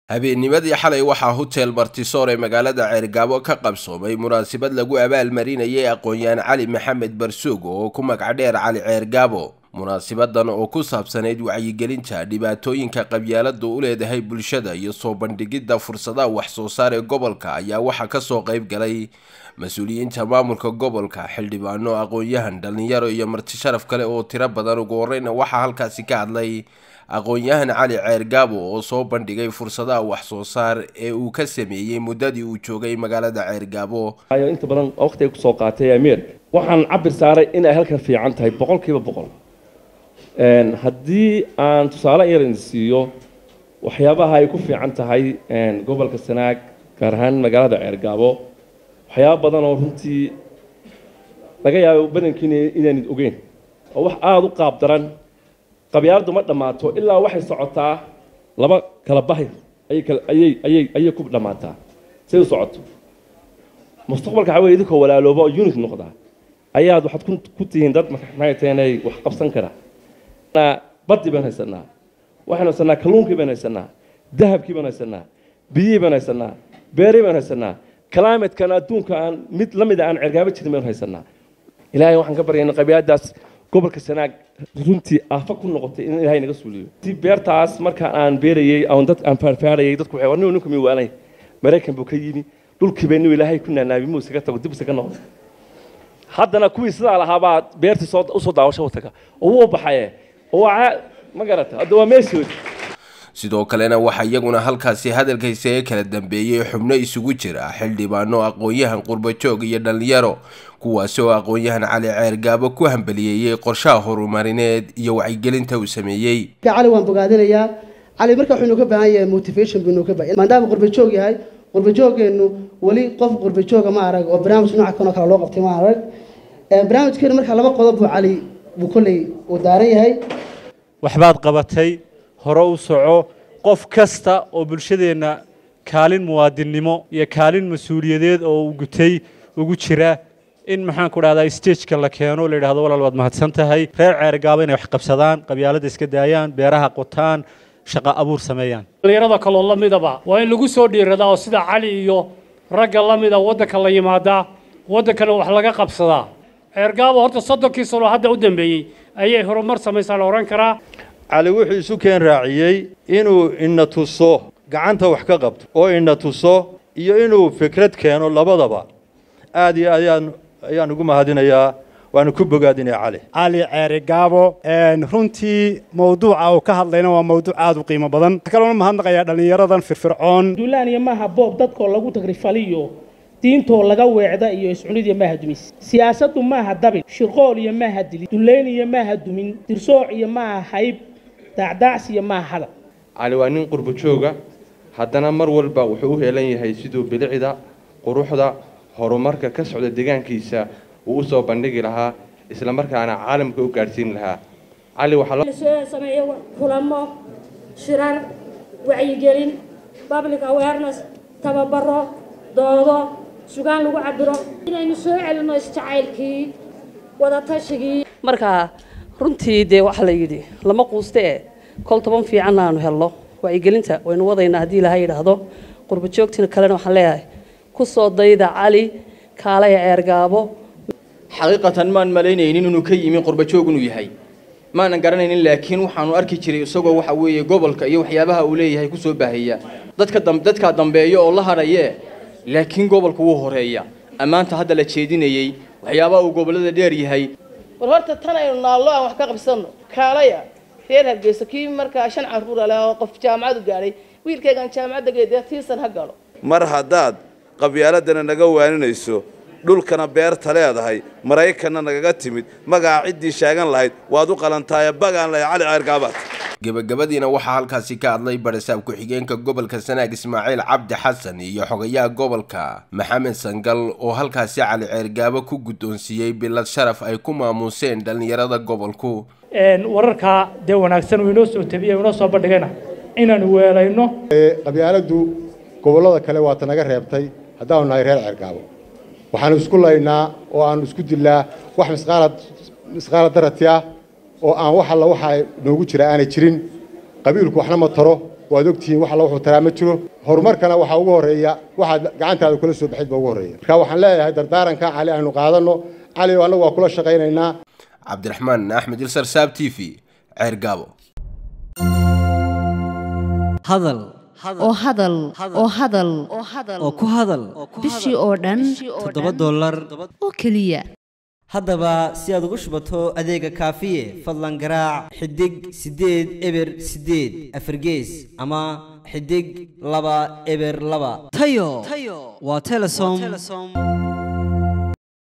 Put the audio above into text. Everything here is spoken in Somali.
habeennimadii xalay waxaa hotel martisoor ee magaalada ceergaabo ka qabsoomay munaasabad lagu abaalmarinayay aqoon-yahan cali maxamed barsuug oo ku magac dheer cali ceergaabo munaasabadan oo ku saabsanayd wacyigelinta dhibaatooyinka qabyaaladu u leedahay bulshada iyo soo bandhigidda fursadaha wax soo saar ee gobolka ayaa waxaa kasoo qayb galay mas-uuliyiinta maamulka gobolka xildhibaano aqoon-yahan dhallinyaro iyo marti sharaf kale oo tiro badan ugu horeyna waxaa halkaasi ka hadlay aqoon-yahan cali ceergaabo oo soo bandhigay fursadaha wax soo saar ee uu ka sameeyey muddadii uu joogay magaalada ceergaabo inta badan waqti ay kusoo qaatay ameerika waxaan cabir saaray in ay halkan fiican tahay boqol kiiba boqol haddii aan tusaale yar idin siiyo waxyaabaha ay ku fiican tahay gobolka sanaag gaar ahaan magaalada ceergaabo waxyaaba badan oo runtii laga yaabo badankiina inaanid ogeyn oo wax aada u qaab daran qabyaaladu ma dhammaato ilaa waxay socotaa laba kala bahi ayay ayay ayay ku dhammaataa say u socoto mustaqbalka waxaa weye idinkoo walaalooba oo unit noqdaa ayaad waxaad ku tihiin dad maxay tahay inay wax qabsan kara badii baan haysanaa waxaynu haysanaa kalluunkii baan haysanaa dahabkii baan haysanaa biyihii baan haysanaa beerii baan haysanaa calaamadkan adduunka aan mid la mid a aan cergaabo jirin baynu haysanaa ilaahay waxaan ka baryay in qabyaaladaas gobolka sanaag runtii aafa ku noqotay in ilaahay naga suuliyo si beertaas markaan aan beerayey aan dad aan faarfaarayay dadku waxay warniyo ninku mi waanay maraykan buu ka yimi dhulkiiba inuu ilaahay ku naanaabi muu isaga tago dib isaga noqdo haddana kuwii sidaa lahaabaa beertii soo usoo daawasho wataga oo wuu baxaye ma garata hadda waa meeshoodi sidoo kalena waxaa iyaguna halkaasi hadalkaysa ee kala dambeeyey xubno isugu jira xildhibaano aqoon-yahan qurbajoog iyo dhallinyaro kuwaasi oo aqoon-yahan cali ceergaabo ku hambaliyeeyey qorshaha horumarineed iyo wacyigelinta uu sameeyey cali waan bogaadinayaa cali marka wuxuu inuu ka baahan yahay motivation buu inuu ka baahan maadaama qurbajoog yahay qurbajoogeennu weli qof qurbajooga ma arag oo barnaamij nooca kanoo kale loo qabtay ma arag barnaamijkeenu marka laba qodob buu cali buu kolley uu daaran yahay waxbaad qabatay hore u soco qof kasta oo bulshadeenna kaalin muwaadinnimo iyo kaalin mas-uuliyadeed oo uu gutay ugu jira in maxaan ku dhahdaa stageka la keeno la yidhahdo walaal waad mahadsan tahay reer ceergaabo inay wax qabsadaan qabyaalada iska daayaan beeraha qotaan shaqa abuur sameeyaan dhallinyarada kaloo la midaba waa in lagu soo dhiiradaa oo sida cali iyo ragga la mida waddanka la yimaadaa waddankana wax laga qabsadaa ceergaabo horta soddonkii sano hadda u dambeeyey ayay horumar samaysaa la odhan karaa cali wuxuu isu keen raaciyey inuu ina tuso gacanta wax ka qabto oo ina tuso iyo inuu fikrad keeno labadaba aad iyo aad ayaan ayaan ugu mahadinayaa waanu ku bogaadinaya cali cali ceerigaabo runtii mawduuca uu ka hadlayna waa mawduuc aada u qiimo badan waxaa kaloona mahadnaqayaa dhallinyaradan firfircoon duulaaniya maaha boob dadkoo lagu tagrifaliyo diintoo laga weecda iyo iscunidiya maaha dumis siyaasaddu maaha dabin shirqool iyo maaha dili dullayn iyo maaha dumin dirsooc iyo maaha hayb daacdaacsi iyo maaha hadal cali waa nin qurbo jooga haddana mar walba wuxuu u heelan yahay siduu bilicda quruxda horumarka ka socda deegaankiisa uu u soo bandhigi lahaa isla markaana caalamka u gaadhsiin lahaa cali waxaa sameeyo kulamo shirar wacyigelin public awareness tababaro doodo sugaan lagu cabiro inaynu soo celinno isjacaylkii wadatashigai marka runtii dee waxaa la yidhi lama quuste e kol toban fiicanna aanu helno wacyigelinta waynu wadaynaa haddii ilaha yidhaahdo qurbajoogtina kalena waxaan leeyahay ku soo dayda cali kaalaya ceergaabo xaqiiqatan maan malaynaynin inuu ka yimi qurbajoog inuu yahay maanan garanaynin laakiin waxaanu arki jiray isagoo waxa weeye gobolka iyo waxyaabaha uu leeyahay kusoo baahaya dadka dadkaa dambeeya oo la hadhaye laakiin gobolku wuu horeeya ammaanta hadda la jeedinayey waxyaabaha uu gobollada dheer yahay war horta tan aynu naallo aan wax ka qabsanno kaalaya reer hargeysa kii markaa shan carruur ale oo qof jaamacadu gaadhay wiilkaygan jaamacadda geedee tiisan ha galo mar haddaad qabyaaladana naga waaninayso dhulkana beerta leedahay maraykanna nagaga timid magaca ciddii sheegan lahayd waad u qalantaaye bagaan lahay cali ceergaabaad gebagabadiina waxaa halkaasi ka hadlay barisaab ku-xigeenka gobolka sanaag ismaaciil cabdi xasan iyo xogayaha gobolka maxamed sangal oo halkaasi cali ceergaabo ku guddoonsiiyey bilad sharaf ay ku maamuuseen dhallinyarada gobolku wararkaa dee wanaagsan uu inoo soo tabiye inoo soo bandhigayna inaanu weelayno qabyaaladdu gobollada kale waata naga reebtay haddaanu nahay reer ceergaabo waxaanu isku laynaa oo aanu isku dilnaa wax misqaalad misqaalad darati ah oo aan wax alla waxa noogu jira aanay jirin qabiilku waxna ma taro waad ogtihiin wax alla wuxuu taraa ma jiro horumarkana waxaa ugu horreeya waxaad gacantaada kula soo baxid ba ugu horreeya marka waxaan leeyahay dardaaranka cali aynu qaadanno cali oo annagu waa kula shaqaynaynaa cabdiraxmaan axmed ilsar saab t v ceer gaabo hadal oo hadal oo hadal oo ku hadal bishii oo dhan toddoba dollar oo keliya haddaba si aad ugu shubato adeega kaafiye fadlan garaac xidig siddeed eber siddeed afargees ama xidig laba eber laba tayo waa telesom